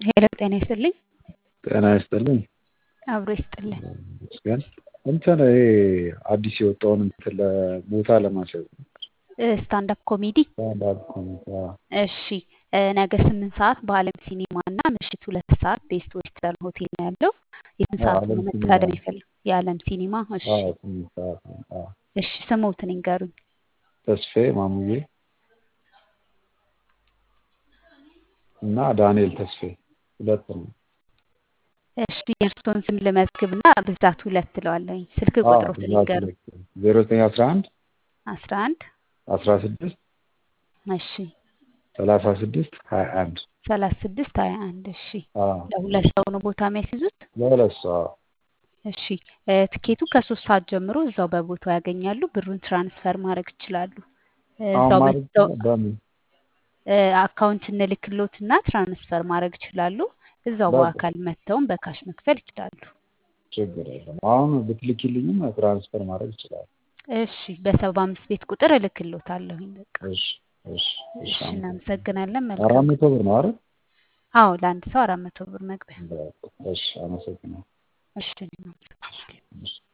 ሄሎ ጤና ይስጥልኝ። ጤና ይስጥልኝ። አብሮ ይስጥልን። ይመስገን። እንትን ይሄ አዲስ የወጣውን እንትን ቦታ ለማስያዝ ነው። ስታንዳፕ ኮሜዲ ስታንዳፕ ኮሜዲ። አዎ። እሺ እ ነገ ስምንት ሰዓት በአለም ሲኒማ እና ምሽት ሁለት ሰዓት ቤስት ዌስተርን ሆቴል ነው ያለው። የስንት አዎ፣ ሰዓት አለም ነው ሲኒማ መታደም ነው። ይፈልግ? የአለም ሲኒማ። እሺ አዎ፣ ስምንት ሰዓት ነው። አዎ። እሺ ስሞትን ይንገሩኝ። ተስፋዬ ማሙዬ እና ዳንኤል ተስፋዬ ሁለት ነው። እሺ የእርስዎን ስም ልመዝግብና ብዛት ሁለት ትለዋለኝ። ስልክ አዎ፣ ቁጥሮትን ብዛት ይንገሩኝ። ሁለት ዜሮ ዘጠኝ አስራ አንድ አስራ አንድ አስራ ስድስት እሺ ሰላሳ ስድስት ሀያ አንድ ሰላሳ ስድስት ሀያ አንድ እሺ አዎ፣ ለሁለት ሰው ነው ቦታ የሚያስይዙት? ለሁለት ሰው አዎ። እሺ እ ትኬቱ ከሶስት ሰዓት ጀምሮ እዛው በቦታው ያገኛሉ። ብሩን ትራንስፈር ማድረግ ይችላሉ። እ አሁን እዛው ማለት መጥተው በምን እ አካውንት እንልክሎትና ትራንስፈር ማድረግ ይችላሉ። እዛው በቃ በአካል መጥተውም በካሽ መክፈል ይችላሉ። ችግር የለም። አሁን ብትልኪልኝም ትራንስፈር ማድረግ ይችላል። እሺ በሰባ አምስት ቤት ቁጥር እልክሎታለሁኝ። በቃ እሺ እሺ እሺ። እሺ አመሰግናለሁ። እናመሰግናለን። አራት መልካም መቶ ብር ነው አይደል? አዎ ለአንድ ሰው አራት መቶ ብር መግቢያ። በቃ እሺ፣ አመሰግናለሁ። እሺ እናመሰግናለን። እሺ